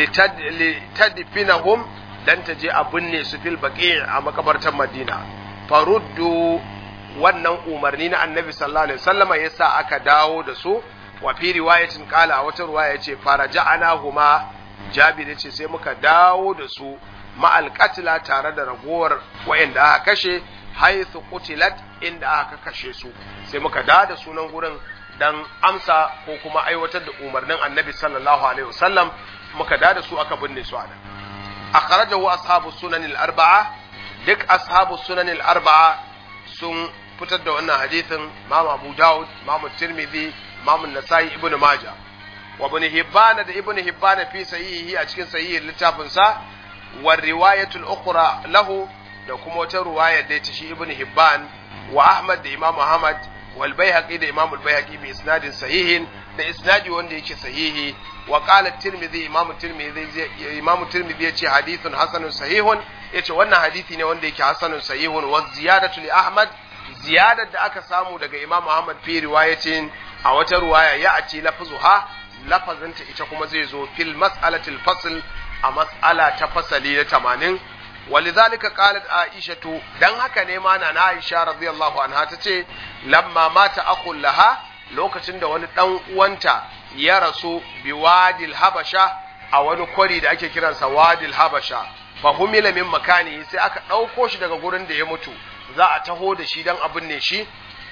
litadfinahum dan ta je a binne su fil baqi a makabartar Madina faruddu wannan umarni na Annabi sallallahu alaihi wasallama yasa aka dawo da su wa fi riwayatin qala a wata riwaya yace faraja'anahuma Jabir yace sai muka dawo da su ma'al qatla tare da ragowar wayanda aka kashe haythu qutilat inda aka kashe su sai muka dawo da sunan gurin dan amsa ko kuma aiwatar da umarnin Annabi sallallahu alaihi wasallam muka dawo da su aka binne su a nan akhrajahu ashabu sunan al-arba'a duk ashabu sunan al-arba'a sun fitar da wannan hadisin Imam Abu Dawud Imam Tirmidhi Imam Nasa'i Ibn Majah wa Ibn Hibban da Ibn Hibban fi sahihi a cikin sahihin littafin sa wa riwayatu al-ukhra lahu da kuma wata riwaya da ta shi Ibn Hibban wa Ahmad da Imam Ahmad wal Baihaqi da Imam al-Baihaqi bi isnadin sahihin da isnadi wanda yake sahihi wa qala tirmidhi imam tirmidhi imam tirmidhi yace hadithun hasanun sahihun yace wannan hadisi ne wanda yake hasanun sahihun wa ziyadatu li ahmad ziyadar da aka samu daga imam ahmad fi riwayatin a wata riwaya ya ace lafzuha lafazanta ita kuma zai zo fil mas'alatil fasl a mas'ala ta fasali na 80 ولذلك قالت عائشة dan haka ne ma na Aisha radiyallahu anha tace lamma mata akhul laha lokacin da wani dan uwanta ya rasu bi wadil habasha a wani kwari da ake kiransa wadil habasha fa humila min makani sai aka ɗauko shi daga gurin da ya mutu za a taho da shi dan abin ne shi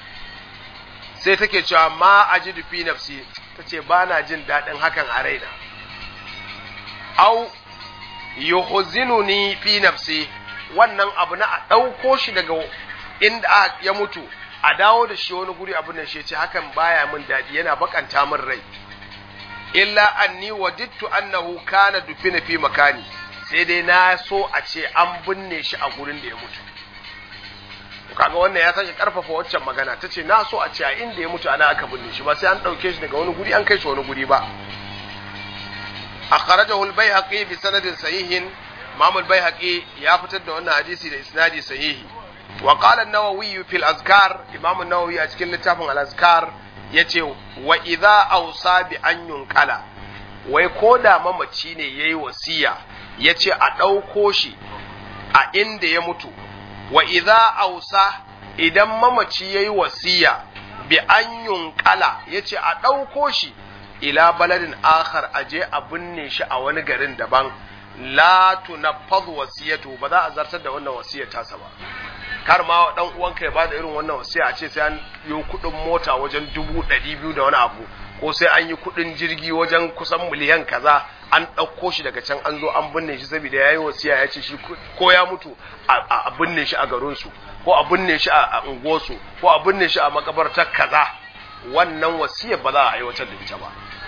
sai take cewa ma ajidu fi nafsi tace ba na jin daɗin hakan a raina au yuhzinuni fi nafsi wannan abu na a ɗauko shi daga inda ya mutu a dawo da shi wani guri abin da shi ce hakan baya min daɗi yana bakanta min rai illa anni wajidtu annahu kana dufina fi makani sai dai na so a ce an binne shi a gurin da ya mutu kaga wannan ya sake karfafa waccan magana ta ce na so a ce a inda ya mutu ana aka binne shi ba sai an ɗauke shi daga wani guri an kai shi wani guri ba akhrajahu al-baihaqi bi sanadin sahihin imam al-baihaqi ya fitar da wannan hadisi da isnadi sahihi wa qala an-nawawi fi al-azkar imam an-nawawi a cikin littafin al-azkar yace wa idza awsa bi an yunqala wai koda mamaci ne yayi wasiya yace a ɗauko shi a inda ya mutu wa idza awsa idan mamaci yayi wasiya bi an yunqala yace a ɗauko shi ila baladin akhar aje a binne shi a wani garin daban la tunaffaz wasiyatu ba za a zartar da wannan wasiyar tasa ba kar ma dan uwanka ya bada irin wannan wasiya a ce sai an yi kudin mota wajen dubu ɗari biyu da wani abu ko sai an yi kudin jirgi wajen kusan miliyan kaza an ɗauko shi daga can an zo an binne shi saboda ya yi wasiya ya ce shi ko ya mutu a binne shi a garinsu ko a binne shi a unguwarsu ko a binne shi a makabartar kaza wannan wasiyar ba za a aiwatar da ita ba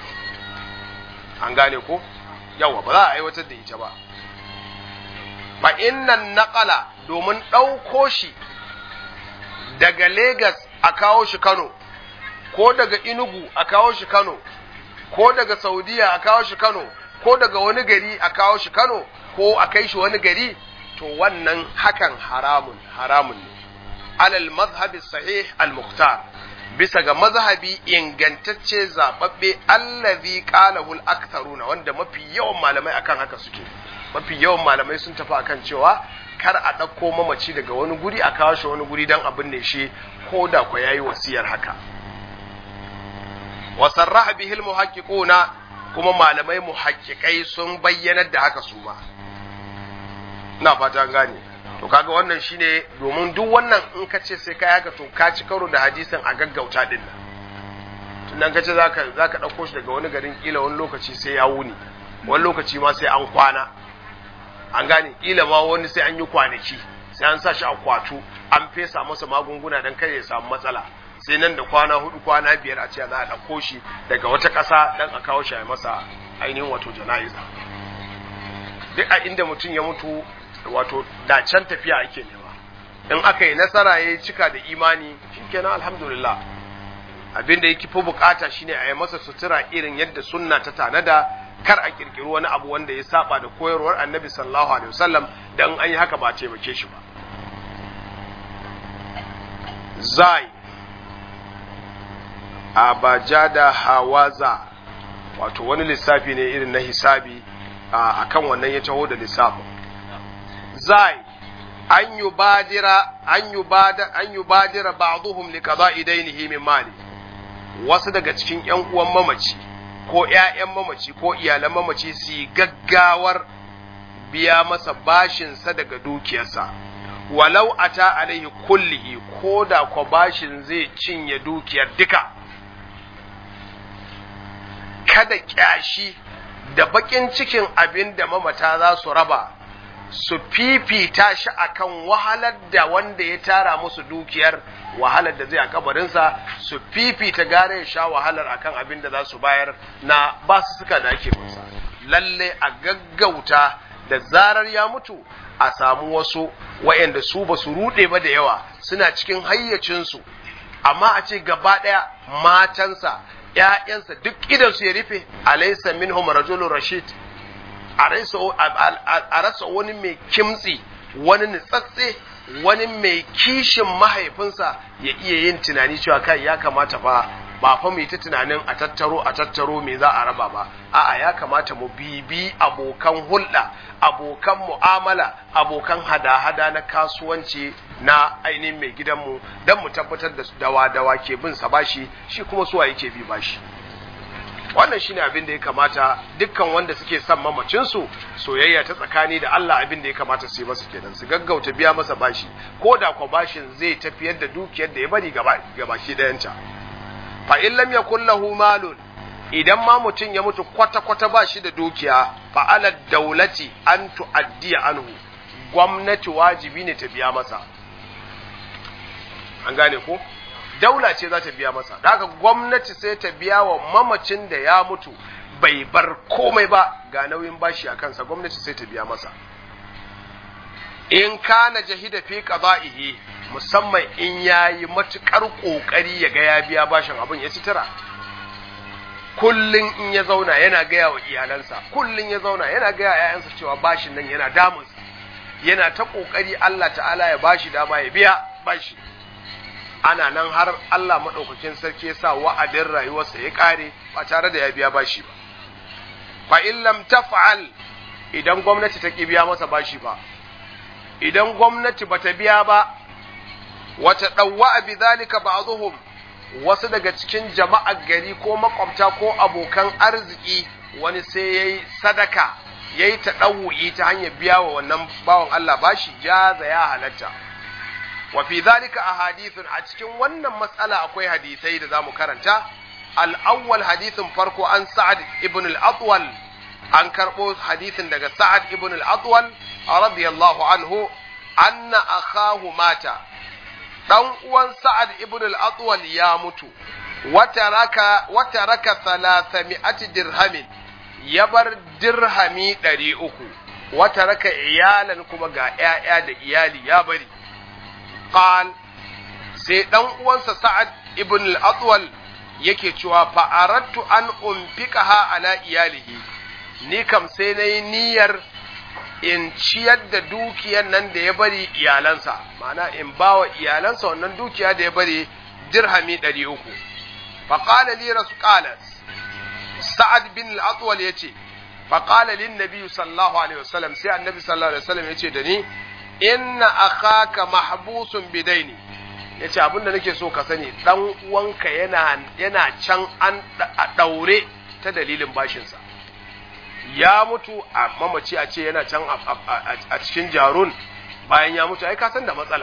an gane ko yawa ba za a aiwatar da ita ba fa innan naqala domin ɗauko shi daga Legas a kawo shi Kano ko daga Inugu a kawo shi Kano ko daga Saudiya a kawo shi Kano ko daga wani gari a kawo shi Kano ko a kai shi wani gari to wannan hakan haramun haramun ne alal mazhabi sahih al mukhtar bisa ga mazhabi ingantacce zababbe allazi qalahu al-aktharuna wanda mafi yawan malamai akan haka suke mafi yawan malamai sun tafi akan cewa kar a ɗauko mamaci daga wani guri a kawo shi wani guri don abin ne shi ko da kwa yayi wasiyar haka wa sarraha bihi al-muhaqqiquna kuma malamai muhaqqiqai sun bayyanar da haka su ma ina fata gane to kaga wannan shine domin duk wannan in ka ce sai kai haka to ka ci karo da hadisin a gaggauta din nan tunan ka ce zaka zaka dauko shi daga wani garin kila wani lokaci sai ya wuni wani lokaci ma sai an kwana an gane kila ma wani sai an yi kwanaki sai an sa shi a kwatu an fesa masa magunguna dan kai ya samu matsala sai nan da kwana hudu kwana biyar a ce za a dauko shi daga wata ƙasa dan a kawo shi a masa ainihin wato jana'iza duk a inda mutum ya mutu wato da can tafiya ake nema in aka yi nasara ya cika da imani shikenan alhamdulillah abinda yake fi bukata shine a yi masa sutura irin yadda sunna ta tanada kar a kirkiri wani abu wanda ya saba da koyarwar annabi sallallahu alaihi wasallam dan an yi haka ba taimake shi ba zai abajada hawaza wato wani lissafi ne irin na hisabi akan wannan ya taho da lissafin zai an yubadira an yubada an yubadira ba'dhum li qada'i daynihi min mali wasu daga cikin ƴan uwan mamaci ko ƴaƴan mamaci ko iyalan mamaci su gaggawar biya masa bashin sa daga dukiyarsa walau ata alaihi kullihi ko da ko bashin zai cinye dukiyar duka kada kyashi da bakin cikin abin da mamata za su raba su fifita shi akan wahalar da wanda ya tara musu dukiyar wahalar da zai a kabarinsa su fifita gare ya sha wahalar akan abin da za su bayar na ba su suka da ake masa lalle a gaggauta da zarar ya mutu a samu wasu wayanda su ba su rude ba da yawa suna cikin hayyacinsu amma a ce gaba ɗaya matansa ‘ya'yansa duk idansu ya rufe alaisa minhum rajulun rashid a rasa wani mai kimtsi wani nitsatse wani mai kishin mahaifinsa ya iya yin tunani cewa kai ya kamata fa ba fa mu ta tunanin a tattaro a tattaro me za a raba ba a'a ya kamata mu bibi abokan hulɗa abokan mu'amala abokan hada-hada na kasuwanci na ainihin mai gidanmu don mu tabbatar da dawa-dawa ke bin sa bashi shi kuma suwa yake bi bashi wannan shine abin da ya kamata dukkan wanda suke son mamacinsu soyayya ta tsakani da Allah abin da ya kamata su yi masa kenan su gaggauta biya masa bashi ko da kwa bashin zai tafiyar da dukiyar da ya bari gabaki dayanta fa in lam yakul lahu malun idan ma mutum ya mutu kwata kwata ba shi da dukiya fa ala daulati an tuaddiya anhu gwamnati wajibi ne ta biya masa an gane ko daula ce za ta biya masa da haka gwamnati sai ta biya wa mamacin da ya mutu bai bar komai ba ga nauyin bashi a kansa gwamnati sai ta biya masa in kana jahida fi qada'ihi musamman in yayi matukar kokari ya ga ya biya bashin abin ya citira kullun in ya zauna yana gaya wa iyalansa kullun ya zauna yana gaya yayansa cewa bashin nan yana damunsa yana ta kokari Allah ta'ala ya bashi dama ya biya bashi ana nan har Allah maɗaukakin sarki ya sa wa'adin rayuwarsa ya ƙare ba tare da ya biya bashi ba. Fa in lam taf'al idan gwamnati ta ƙi biya masa bashi ba, idan gwamnati ba ta biya ba, wata ɗauwa bi zalika ba'dhum wasu daga cikin jama'ar gari ko makwabta ko abokan arziki wani sai yayi sadaka yayi ta ɗau'i ta hanyar biya wa wannan bawan Allah bashi jaza ya halatta. wa fi zalika ahadithun a cikin wannan matsala akwai hadisai da zamu karanta al-awwal hadithin farko an sa'ad ibn al-atwal an karbo hadisin daga sa'ad ibn al-atwal radiyallahu anhu anna akhahu mata dan uwan sa'ad ibn al-atwal ya mutu wata raka wata raka 300 dirhamin ya bar dirhami 300 wata raka iyalan kuma ga 'ya'ya da iyali ya bari qal sai dan uwansa Sa'ad ibn al-Atwal yake cewa fa aradtu an unfiqaha ala iyalihi ni kam sai nayi niyyar in ciyar da dukiyar nan da ya bari iyalansa ma'ana in bawa iyalansa wannan dukiya da ya bari dirhami ɗari uku faƙala li rasu ƙala sa'ad bin al'atwal ya ce faƙala lin nabi sallallahu alaihi wasallam sai annabi sallallahu alaihi wasallam ya ce da ni inna akhaka mahbusun bidaini ya ce abinda nake so ka sani ɗan uwanka yana yana can an ɗaure ta dalilin bashinsa ya mutu a mamaci a ce yana can a cikin jarun bayan ya mutu ai ka san da matsala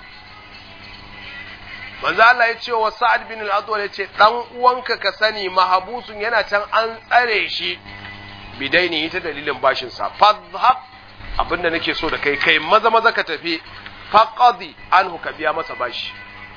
manzo Allah ya ce wa Sa'ad bin al-Adwa ya ce dan uwanka ka sani mahabusun yana can an tsare shi bidaini ta dalilin bashin sa fadhhab abinda nake so da kai kai maza maza ka tafi faqadi anhu ka biya masa bashi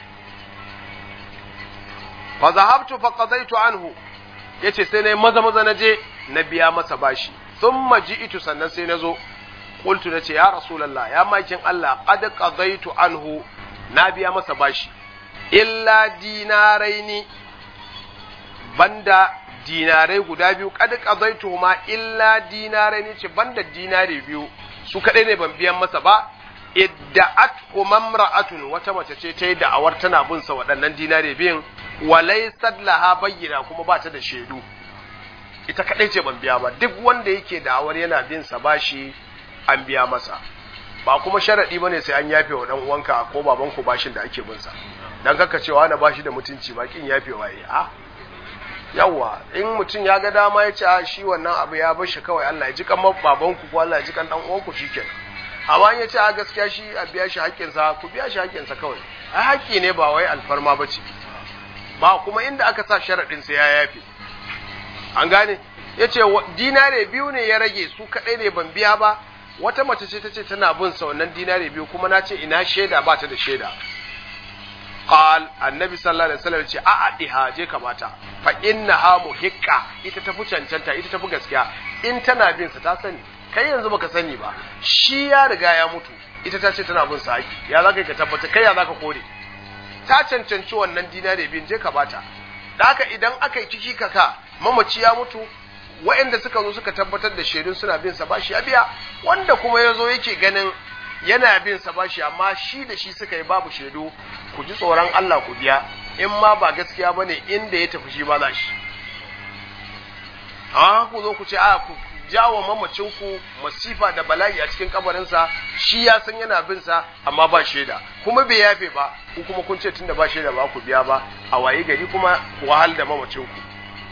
fa zahabtu faqadaitu anhu yace sai nayi maza maza na je na biya masa bashi thumma ji'tu sannan sai nazo qultu nace ya rasulullah ya makin Allah qad qadaitu anhu na biya masa bashi illa dinaraini banda dinarai guda biyu kad qadaitu ma illa dinaraini ce banda dinare biyu su kadai ne ban biyan masa ba idda'at mamra'atun wata mace ce ta yi da'awar tana bin sa waɗannan dinare biyun walaysat laha bayyana kuma ba ta da shaidu ita kadai ce ban biya ba duk wanda yake da'awar yana bin sa bashi an biya masa ba kuma sharadi bane sai an yafe wa dan uwanka ko babanku bashin da ake bin sa dan kaka cewa na bashi da mutunci ba kin yafe waye a yawa in mutum ya ga dama ya ce a shi wannan abu ya bar shi kawai Allah ya ji kan babanku ko Allah ya ji kan dan uwanku shikenan amma in ya ce a gaskiya shi a biya shi haƙƙinsa ku biya shi haƙƙinsa kawai a haƙƙi ne ba wai alfarma ba ce ba kuma inda aka sa sharaɗin sai ya yafe an gane ya ce dinare biyu ne ya rage su kaɗai ne ban biya ba wata mace ce ta ce tana bin sa wannan dinare biyu kuma na ce ina shaida ba ta da shaida qal annabi sallallahu alaihi wasallam ce a adiha je ka bata fa innaha muhiqqa ita tafi cancanta ita tafi gaskiya in tana bin sa ta sani kai yanzu baka sani ba shi ya riga ya mutu ita ta ce tana bin sa haƙi ya zaka ka tabbata kai ya zaka kore ta cancanci wannan dinare bin je ka bata da haka idan aka yi ciki kaka mamaci ya mutu waɗanda suka zo suka tabbatar da shaidun suna bin sa bashi ya biya wanda kuma ya zo yake ganin yana bin sa bashi amma shi da shi suka yi babu shaidu ku ji tsoron Allah ku biya in ma ba gaskiya bane inda ya tafi shi ba za shi a ku zo ku ce a ku jawo mamacin ku masifa da bala'i a cikin kabarinsa shi ya san yana bin sa amma ba shaida kuma bai yafe ba ku kuma kun ce tunda ba shaida ba ku biya ba a waye gari kuma ku wahal da mamacin ku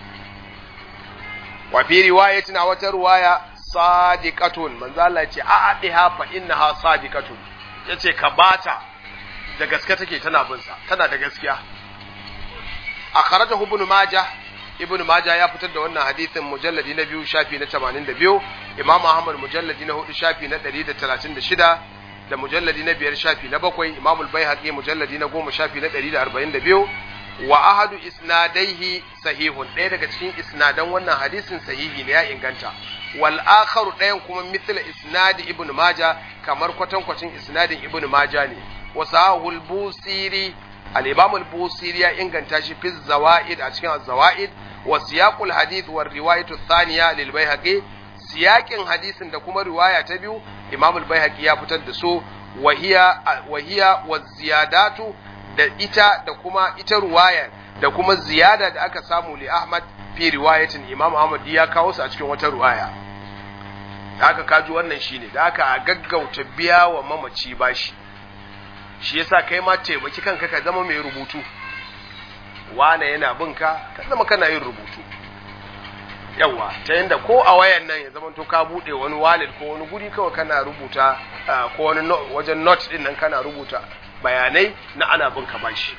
wa fi riwayatin a wata riwaya sadiqatun manzo Allah ce a adiha fa innaha sadiqatun yace ka bata da gaske take tana bin sa tana da gaskiya akhrajahu ibn majah ibn majah ya fitar da wannan hadisin mujalladi na biyu shafi na 82 imam ahmad mujalladi na hudu shafi na 136 da mujalladi na biyar shafi na bakwai imam al-baihaqi mujalladi na goma shafi na 142 wa ahadu isnadaihi sahihun ɗaya daga cikin isnadan wannan hadisin sahihi ne ya inganta wal akharu ɗayan kuma mithla isnadi ibn maja kamar kwatankwacin isnadin ibn maja ne wa sahul busiri al imam al busiri ya inganta shi fi zawaid a cikin zawaid wa siyaqul hadith wa riwayatu thaniya lil baihaqi siyaqin hadisin da kuma riwaya ta biyu imam al baihaqi ya fitar da su wa hiya wa hiya wa ziyadatu da ita da kuma ita ruwayar da kuma ziyada da aka samu li Ahmad fi riwayatin Imam Ahmad ya kawo su a cikin wata ruwaya da aka kaji wannan shine da aka a gaggauta biya wa mamaci bashi shi yasa kai ma taimaki kanka ka zama mai rubutu wane yana bin ka ka zama kana yin rubutu yawa ta yanda ko a wayan nan ya zama to ka bude wani wallet ko wani guri kawai kana rubuta ko wani wajen note din nan kana rubuta bayanai na ana bin ka bashi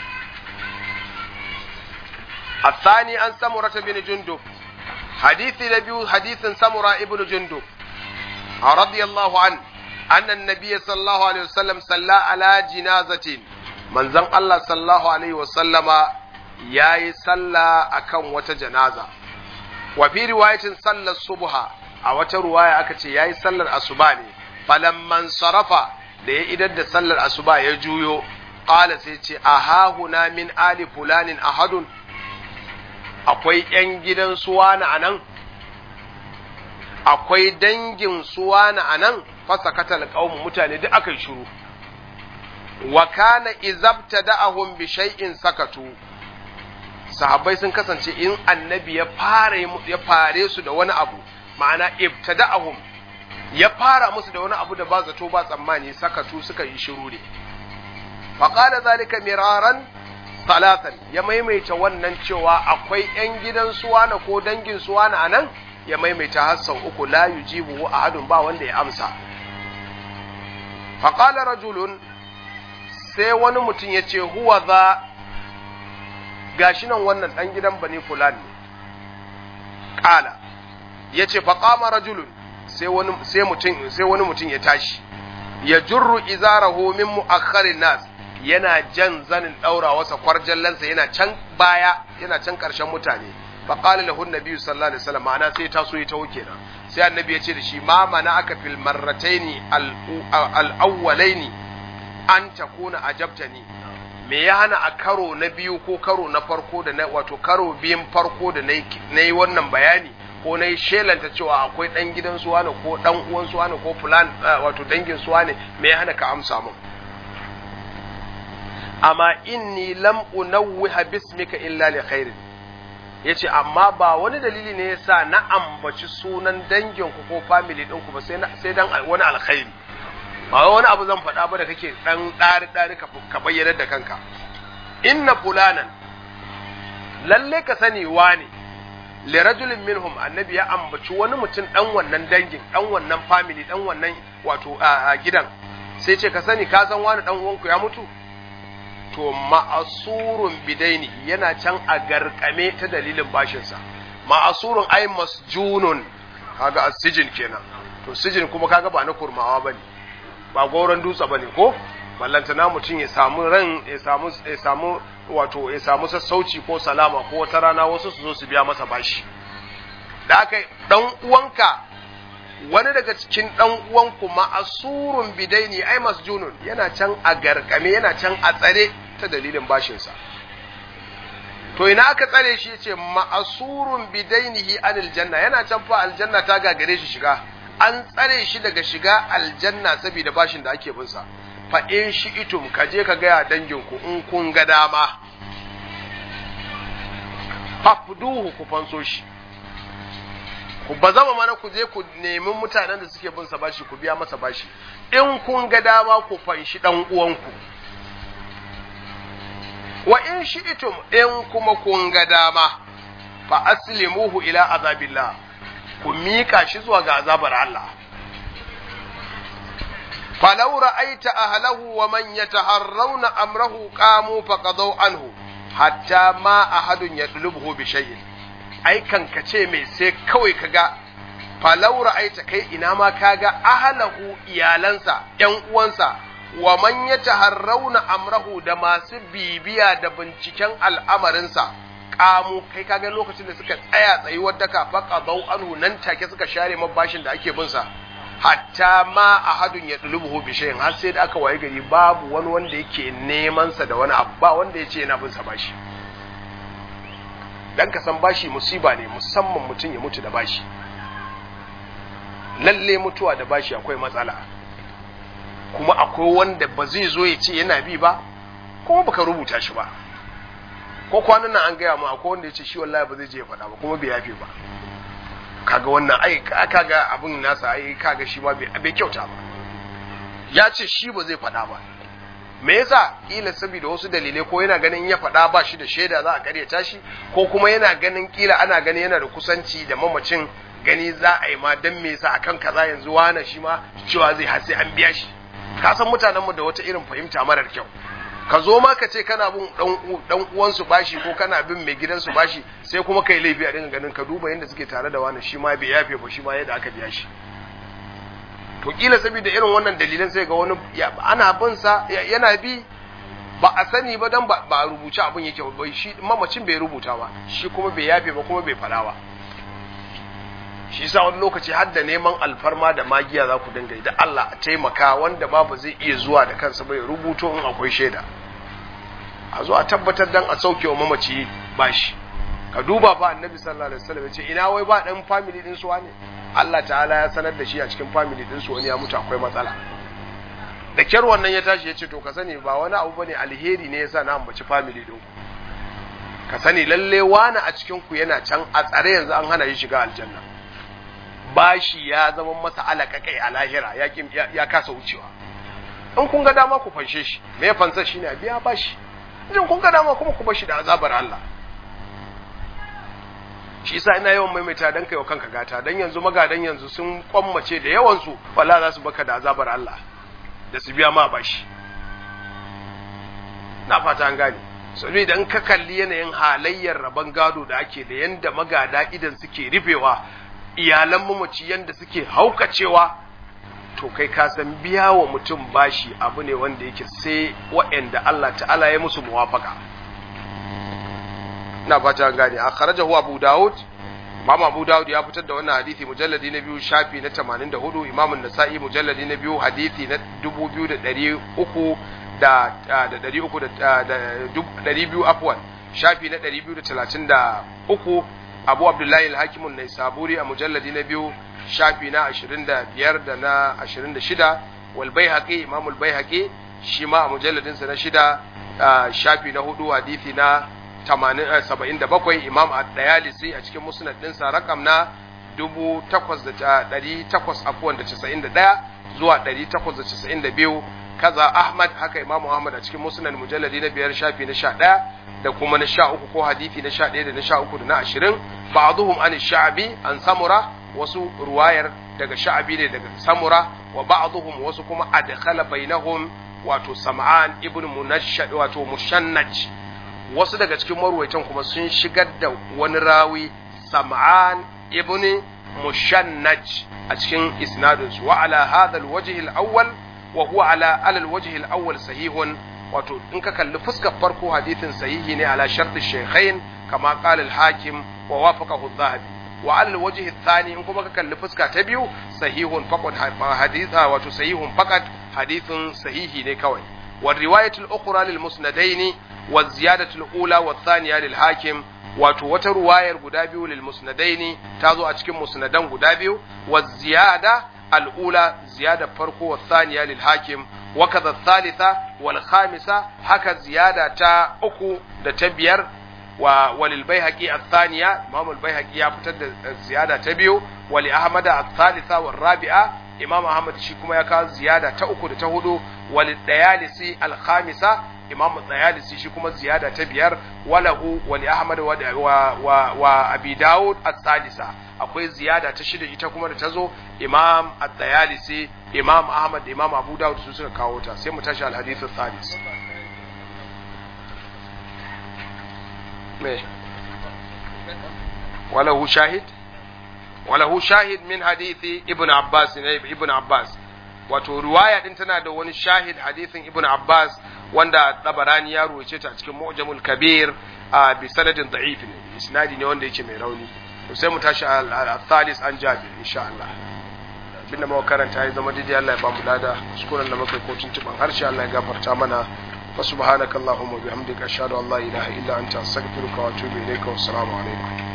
الثاني عن سمرة بن جندب حديث نبي حديث سمرة ابن جندب رضي الله عنه أن النبي صلى الله عليه وسلم صلى على جنازة من زن الله صلى الله عليه وسلم ياي صلى أكم وتجنازة وفي رواية صلى الصبح أو رواية أكتي ياي صلى الأصباني فلما انصرف da ya idar da sallar asuba ya juyo ƙala sai ce a hahuna min ali fulanin ahadun akwai ‘yan gidan suwana a nan akwai dangin suwana a nan fasa katal ƙaumu mutane duk aka yi shuru wa kana izabtada'ahum bi shay'in sakatu sahabbai sun kasance in annabi ya fara ya fare su da wani abu ma'ana ibtada'ahum ya fara musu da wani abu da ba zato ba tsammani sakatu suka yi shiru ne faqala zalika miraran talatan ya maimaita wannan cewa akwai yan gidan suwana ko dangin suwana anan ya maimaita har sau uku la yujibu ahadun ba wanda ya amsa faqala rajulun sai wani mutum ya ce huwa za gashi nan wannan ɗan gidan bani fulan ne ƙala ya ce faƙama rajulun sai wani mutum ya tashi ya jurru izarahu min mu'akharin nas yana jan zanin ɗaura wasa kwarjallansa yana can baya yana can ƙarshen mutane faƙali lahu nabi sallallahu alaihi wasallam ma'ana sai ta so ya taho kenan sai annabi ya ce da shi ma mana aka fil marrataini al-awwalaini an takuna ajabtani me ya hana a karo na biyu ko karo na farko da na wato karo biyun farko da na yi wannan bayani ko na yi shelanta cewa akwai ɗan gidan suwa ne ko ɗan uwan suwa ne ko fulan wato dangin suwa ne me ya hana ka amsa mun amma inni lam unawwiha bismika illa li khairin yace amma ba wani dalili ne yasa na ambaci sunan dangin ku ko family din ku ba sai sai dan wani alkhairi ba wani abu zan faɗa ba da kake ɗan ɗari ɗari ka bayyana da kanka inna fulanan lalle ka sani wani li rajulin minhum annabi ya ambaci wani mutum ɗan wannan dangin ɗan wannan family ɗan wannan wato a gidan sai ce ka sani ka san wani ɗan uwanku ya mutu to ma'asurun bidaini yana can a garkame ta dalilin bashinsa ma'asurun ai masjunun kaga asijin kenan to sijin kuma kaga ba na kurmawa bane ba goron dutse ba ne ko ballantana mutum ya samu ran ya samu ya samu wato ya samu sassauci ko salama ko wata rana wasu su zo su biya masa bashi da aka dan uwanka wani daga cikin dan uwanku ma'asurun bidaini ai masjunun yana can a garkame yana can a tsare ta dalilin bashinsa to ina aka tsare shi yace ma'asurun bidainihi anil janna yana can fa aljanna ta gagare shi shiga an tsare shi daga shiga aljanna saboda bashin da ake binsa fa in shi itum ka je ka gaya danginku in kun ga dama fafduhu ku fanso shi ku ba zama mana ku je ku nemi mutanen da suke binsa bashi ku biya masa bashi in kun ga dama ku fanshi dan uwanku wa in shi itum in kuma kun ga dama fa aslimuhu ila azabillah ku miƙa shi zuwa ga azabar Allah. Falau ra'aita ahlahu wa man yataharrauna amrahu qamu faqadaw anhu hatta ma ahadun yadlubuhu bi shay'in ai kan kace mai sai kawai kaga falau ra'aita kai ina ma kaga ahlahu iyalansa ƴan uwansa wa man yataharrauna amrahu da masu bibiya da binciken al'amarinsa kamu kai kaga lokacin da suka tsaya tsayuwar daka faka bau anhu nan take suka share mabashin da ake bin sa hatta ma ahadun ya dulubuhu bi shay'in har sai da aka waye gari babu wani wanda yake neman sa da wani abu ba wanda yace yana bin sa bashi dan ka san bashi musiba ne musamman mutum ya mutu da bashi lalle mutuwa da bashi akwai matsala kuma akwai wanda ba zai zo ya ce yana bi ba kuma baka rubuta shi ba ko kwanan nan an gaya mu akwai wanda ya ce shi wallahi ba zai je ya faɗa ba kuma bai yafe ba kaga wannan ai kaga abin nasa ai kaga shi ma bai kyauta ba ya ce shi ba zai faɗa ba me yasa kila saboda wasu dalilai ko yana ganin ya faɗa ba shi da shaida za a karyata shi ko kuma yana ganin kila ana ganin yana da kusanci da mamacin gani za a yi ma dan me yasa akan kaza yanzu wani shi ma cewa zai har sai an biya shi ka san mutanenmu da wata irin fahimta marar kyau ka zo ma ka ce kana bin dan uwansu bashi ko kana bin mai gidansu bashi sai kuma kai laifi a dinga ganin ka duba yadda suke tare da wani shi ma bai yafe ba shi ma yadda aka biya shi to kila saboda irin wannan dalilan sai ga wani ana bin sa yana bi ba a sani ba dan ba a rubuce abin yake ba shi mamacin bai rubuta ba shi kuma bai yafe ba kuma bai fada ba shi sa wani lokaci har da neman alfarma da magiya za ku dinga da Allah a taimaka wanda ma ba zai iya zuwa da kansa bai rubuto in akwai shaida a zo a tabbatar dan a sauke wa mamaci bashi ka duba fa annabi sallallahu alaihi wasallam ce ina wai ba dan family din su ne Allah ta'ala ya sanar da shi a cikin family din su wani ya mutu akwai matsala da kyar wannan ya tashi ya ce to ka sani ba wani abu bane alheri ne yasa na ambaci family din ku ka sani lalle wani a cikin ku yana can a tsare yanzu an hana shi shiga aljanna bashi ya zama masa alaka kai a lahira ya ya kasa wucewa in kun ga dama ku fanshe shi me fansa shine a biya bashi idan kun ga dama kuma ku bar shi da azabar Allah shi yasa ina yawan maimaita dan kai wa kanka gata dan yanzu magadan yanzu sun kwammace da yawan su wallahi za su baka da azabar Allah da su biya ma bashi na fata an gane sabi idan ka kalli yanayin halayyar rabon gado da ake da yanda magada idan suke rufewa iyalan mamaci yanda suke haukacewa to kai ka san biya wa mutum bashi abu ne wanda yake sai waɗanda Allah ta'ala ya musu muwafaka na fata an gane a kharajahu Abu Dawud Imam Abu Dawud ya fitar da wannan hadisi mujalladi na biyu shafi na 84 Imam An-Nasa'i mujalladi na biyu hadisi na 2300 da da 300 da 200 afwan shafi na 233 Abu Abdullahi Al-Hakim An-Naisaburi a mujalladi na biyu shafi na 25 da na 26 wal Baihaqi Imam Al-Baihaqi shi ma a mujalladinsa na shida shafi na hudu hadisi na 77 imam ad-dayalisi a cikin musnad ɗinsa rakam na 8800 afuwan da 91 zuwa 892 kaza ahmad haka imam ahmad a cikin musnad mujalladi na biyar shafi na 11 da kuma na 13 ko hadisi na 11 da na 13 da na 20 ba'dhum an sha'bi an samura wasu ruwayar daga sha'bi ne daga samura wa ba'dhum wasu kuma adkhala bainahum wato sam'an ibn munashshad wato mushannaj wasu daga cikin marwaitan kuma sun shigar da wani rawi sam'an ibn mushannaj a cikin isnadinsu wa ala hadha alwajh alawwal wa huwa ala ala alwajh alawwal sahihun wato in ka kalli fuskar farko hadithin sahihi ne ala shart shaykhain kama qala al-hakim wa wafaqahu adh-dhahabi wa ala alwajh athani in kuma ka kalli fuska ta biyu sahihun faqad haditha wato sahihun faqad hadithun sahihi ne kawai والرواية الأخرى للمسندين والزيادة الأولى والثانية للحاكم wato wata ruwayar guda biyu lil musnadaini ta zo a cikin musnadan guda biyu wa ziyada al'ula ziyada farko wa thaniya lil hakim wa kaza thalitha wal khamisa haka ziyada ta uku da ta biyar wa walil baihaqi athaniya imam al baihaqi ya fitar da ziyada ta biyu wa li ahmad athalitha wal rabi'a imam ahmad shi kuma ya kawo ziyada ta uku da ta hudu walil dayalisi al khamisa imam tsayalisi shi kuma ziyada ta biyar walahu wali ahmad wa, wa, wa, wa abi daud as-sadisa akwai ziyada ta shida ita kuma da ta zo imam at-tayalisi imam ahmad da imam abu daud su suka kawo ta sai mu tashi al-hadith as-sadis me walahu shahid walahu shahid min hadithi ibn abbas ne ibn abbas wato riwaya din tana da wani shahid hadithin ibn abbas wanda tabarani ya ruwace ta cikin mu'jamul kabir a bi sanadin da'if ne isnadi ne wanda yake mai rauni to sai mu tashi al-thalis an jabir insha Allah binda muka karanta ya zama daidai Allah ya ba mu lada kuskuren da muka ko tuntuban harshe Allah ya gafarta mana wa subhanakallahumma bihamdika ashhadu an la ilaha illa anta astaghfiruka wa atubu ilayka wa assalamu alaikum